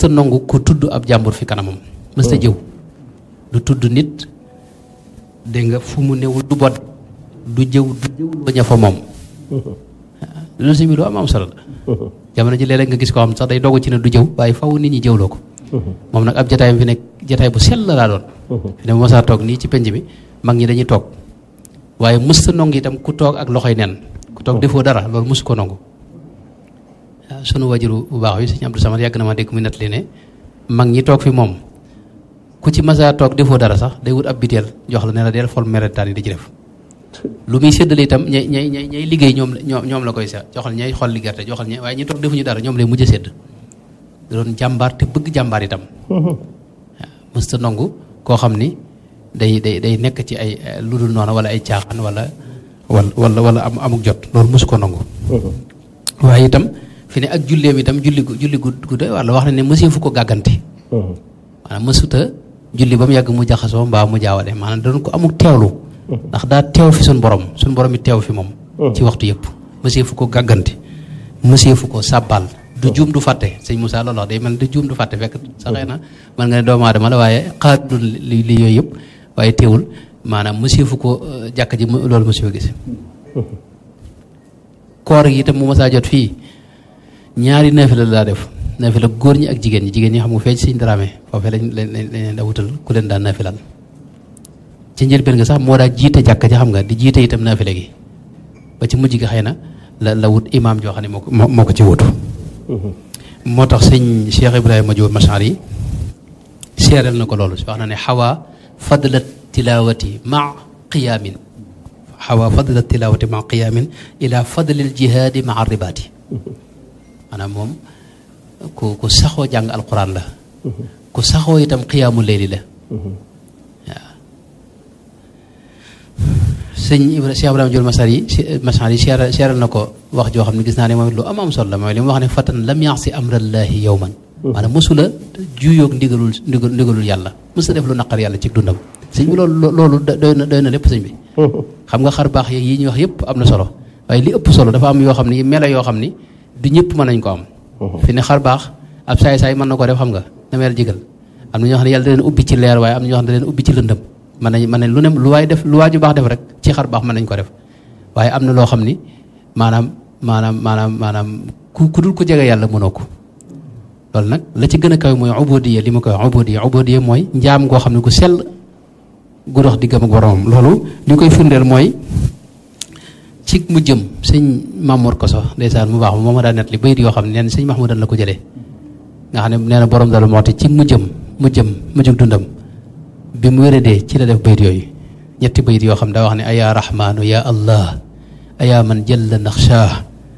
mësta nangu ko tudd ab jàmbur fi kanamam mësta jëw du tudd nit dégg nga fu mu newul du bot du jëw du jëwloo ña fa moom loolu si bi lu am am solo la jamono ji léeg-léeg nga gis ko xam sax day dogu ci ne du jëw waaye faw nit ñi jëwloo ko moom nag ab jataayam fi nekk jataay bu sell laa doon fi ne bu masaa toog nii ci penc mi mag ñi dañuy toog waaye mësta nong itam ku toog ak loxoy nen ku toog defoo dara loolu mësu ko nangu waaw sunu wajuru bu baax wi sëñ Abdou Samad yàgg na ma dégg mu net li ne mag ñi toog fi moom ku ci masaa toog defoo dara sax day wut ab biteel jox la ne la del fol meretaan yi di ci def lu muy séddale itam ñay ñay ñay ñay liggéey ñoom ñoom ñoom la koy sa joxal ñay xol li gerte joxal ñay waaye ñi toog defuñu dara ñoom lay mujj a sédd da doon jàmbaar te bëgg jàmbaar itam waaw mësta nangu koo xam ni day day day nekk ci ay lu dul noonu wala ay caaxaan wala wala wala wala am amuk jot loolu mësu ko nangu waaye itam fi ne ak julleem itam julli gu julli gu gu doy wala wax na ne mësee fu ko gàggante maanaam mësuta julli ba mu yàgg mu jaxasoo mbaa mu jaawale maanaam da doon ko amuk teewlu ndax daa teew fi suñ borom suñ borom it teew fi moom ci waxtu yëpp mësee fu ko gàggante mësee fu ko sàbbal du juum du fàtte sëñ Moussa loolu wax day mel du juum du fàtte fekk sa xëy na mën nga ne doomu aadama la waaye xaat du li li yooyu yëpp waaye teewul maanaam mësee fu ko jàkk ji loolu mësee fa gis koor gi itam mu mësaa jot fii ñaari naafila la daa def naafila góor ñi ak jigéen ñi jigéen ñi xam nga feeñ sëñ dramé foofee lañ lañ lañ daa wutal ku leen daan naafilal ci njëlbeen nga sax moo daa jiite jàkk ji xam nga di jiite itam naafila gi ba ci mujj gi xëy na la la wut imaam joo xam ne moo ko moo ko ci wutu moo tax sëñ Cheikh Ibrahima Diop Machar yi seeral na ko loolu wax na ne xawaa fadla tilawati ma qiyaamin xawaa fadla tilawati ma qiyaamin ila fadlil jihaadi ma ribaati maanaam moom ku ku saxoo jàng alquran la ku saxoo itam qiyaamu leyli la waaw sëñ Ibra Cheikh Ibrahima Diop Machar yi Machar yi seeral seeral na ko wax joo xam ne gis naa ne moom lu am am solo la mooy li mu wax ne fatan lam yaasi amrallahi yowman maanaam mosula juyoog ndigalul ndigal ndigalul yàlla mosu def lu naqar yàlla ci dundam sëñ bi loolu loolu doy na doy na lépp sëñ bi xam nga xar baax yi ñuy wax yëpp am na solo waaye li ëpp solo dafa am yoo xam ni melo yoo xam ni du ñëpp mën nañ ko am fi ne xar baax ab saay-saay mën na ko def xam nga na mel jigal am na ñoo xam ne yàlla da leen ubbi ci leer waaye am na ñoo xam ne da leen ubbi ci lëndëm mën nañ mën nañ lu ne lu waay def lu waaju baax def rek ci xar baax mën nañ ko def waaye am na loo xam ni maanaam maanaam maanaam maanaam ku ku dul ko jege yàlla mënoo ko loolu nag la ci gën a kaw mooy ubodiya li ma koy wax ubodiya ubodiya mooy njaam goo xam ne ku sell gu dox diggam ak boromam loolu li koy firndeel mooy ci mu jëm sëñ Mamour Koso ndeysaan mu baax moo ma daa net li bayit yoo xam ne neen sëñ Mahmoudan la ko jëlee nga xam ne nee na borom dalu moo te ci mu jëm mu jëm mu jug dundam bi mu wéradee ci la def bayit yooyu ñetti bayit yoo xam daa wax ne ayaa rahmaanu ya allah ayaa man jalla naxshaa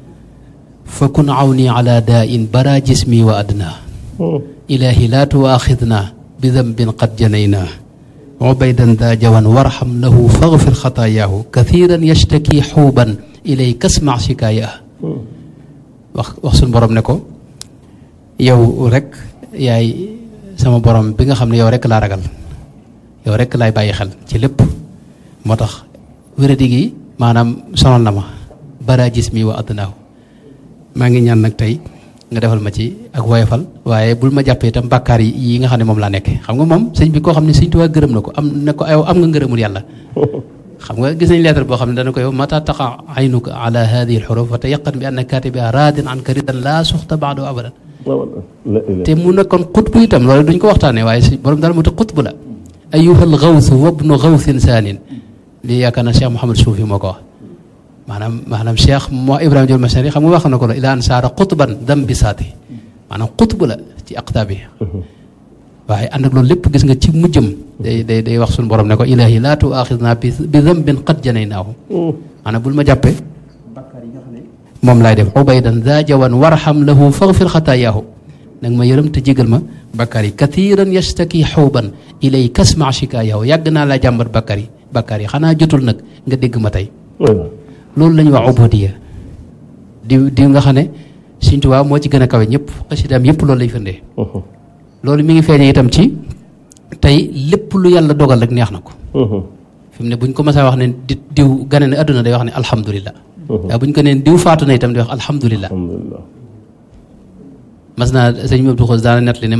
fa kun awni ala daa in bara jismi wa adna ilahi laa tuwaaxidna bi dambin qad janayna ubaydan daa jawan warxam lahu faghfir xataayaahu kathiran yashtaki xuuban ilay kasma shikaaya wax wax suñ borom ne ko yow rek yaay sama borom bi nga xam ne yow rek laa ragal yow rek laay bàyyi xel ci lépp moo tax wéradi gi maanaam sonal na ma bara jismi wa adnaahu maa ngi ñaan nag tey nga defal ma ci ak woyofal waaye bul ma jàppee itam bàkkaar yi yi nga xam ne moom laa nekke xam nga moom sëñ bi koo xam ne sëñ Tuubaa gërëm na ko am ne ko yow am nga ngërëmul yàlla xam nga gis nañ lettre boo xam ne dana ko yow mata taqa aynuka ala hadihi alxuruf wa tayaqan bi anna katibiha radin an ka ridan laa suxta baado abadan te mu nekkoon xutbu itam loolu duñ ko waxtaanee waaye si borom daal mu te xutbu la ayuha alxawsu wabnu xawsin saanin lii yaakaar na Cheikh Mouhamad Soufi moo ko wax maanaam maanaam Cheikh moo Ibrahima Diol Machari xam nga wax na ko la ila an saara xutban dam bi saati maanaam xutbu la ci aqtaab yi waaye ànd ak loolu lépp gis nga ci mujjëm day day day wax suñu borom ne ko ilahi laa tuaxidna bi bi dambin qad janaynaahu maanaam bul ma jàppe bakkaar yi nga xam ne moom laay def ubaydan daa jawan warxam lahu faghfir xataayaahu nag ma yërëm te jégal ma bakkaar yi kathiran yastaki xuuban ilay kasma shikaayahu yàgg naa laa jàmbat bakkaar yi bakkaar yi xanaa jotul nag nga dégg ma tey loolu la ñuy wax ubodiya di di nga xam ne Sëñ Tuubaa moo ci gën a kawe ñëpp xasidaam yëpp loolu lay firndee loolu mi ngi feeñee itam ci tey lépp lu yàlla dogal rek neex na ko fi mu ne buñ ko mësaa wax ne di diw gane ne àdduna day wax ne alhamdulilah waaye buñ ko neen diw faatu na itam di wax alhamdulilah mas naa sëñ Abdou Xos daana net li ne